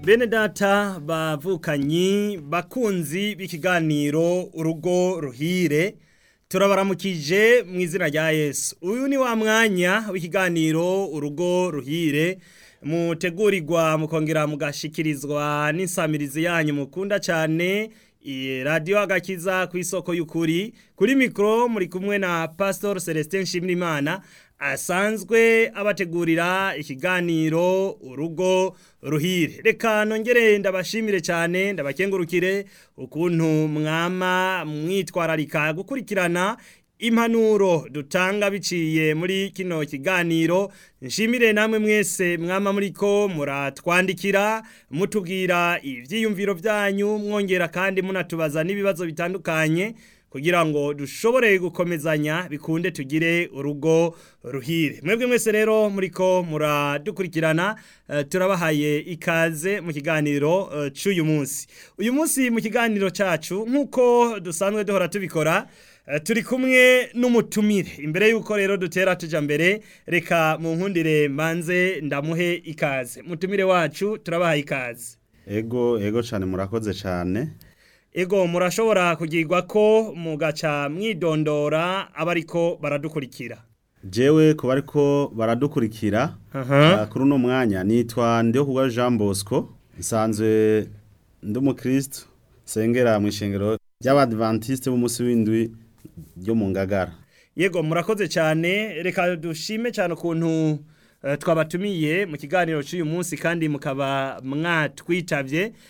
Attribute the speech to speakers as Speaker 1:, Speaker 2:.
Speaker 1: bene data bavukanyi bakunzi b'ikiganiro urugo ruhire turabaramukije mu izina rya yesu uyu ni wa mwanya w'ikiganiro urugo ruhire mutegurirwa mukongera mugashikirizwa n'insamirizi yanyu mukunda cyane radiyo agakiza ku isoko y'ukuri kuri mikoro muri kumwe na pasitori celestin nshimirimana asanzwe abategurira ikiganiro urugo ruhire reka nongere ndabashimire cyane ndabakengurukire ukuntu mwama mwitwararika gukurikirana impanuro dutanga biciye muri kino kiganiro nshimire namwe mwese mwama muriko muratwandikira mutubwira ibyiyumviro byanyu mwongera kandi munatubaza n'ibibazo bitandukanye kugira ngo dushobore gukomezanya bikunde tugire urugo ruhire mwebwe mwese rero muriko muradukurikirana turabahaye ikaze mu kiganiro cy'uyu munsi uyu munsi mu kiganiro cyacu nk'uko dusanzwe duhora tubikora turi kumwe n'umutumire imbere y'uko rero dutera tujya mbere reka mu nkundire mbanze ndamuhe ikaze mutumire wacu turabahaye ikaze
Speaker 2: ego ego cyane murakoze cyane
Speaker 1: ego murashobora kugirwa ko mugaca mwidondora abariko baradukurikira
Speaker 2: jewe kuba ariko baradukurikira kuri uno mwanya nitwa ndiho jean bosco nsanzwe ndi umukristo sengera mu ishengero ry'abadivantisite b'umunsi w'indwi ryo mu ngagara
Speaker 1: yego murakoze cyane reka dushime cyane ukuntu twabatumiye mu kiganiro cy'uyu munsi kandi mukaba mwatwitabye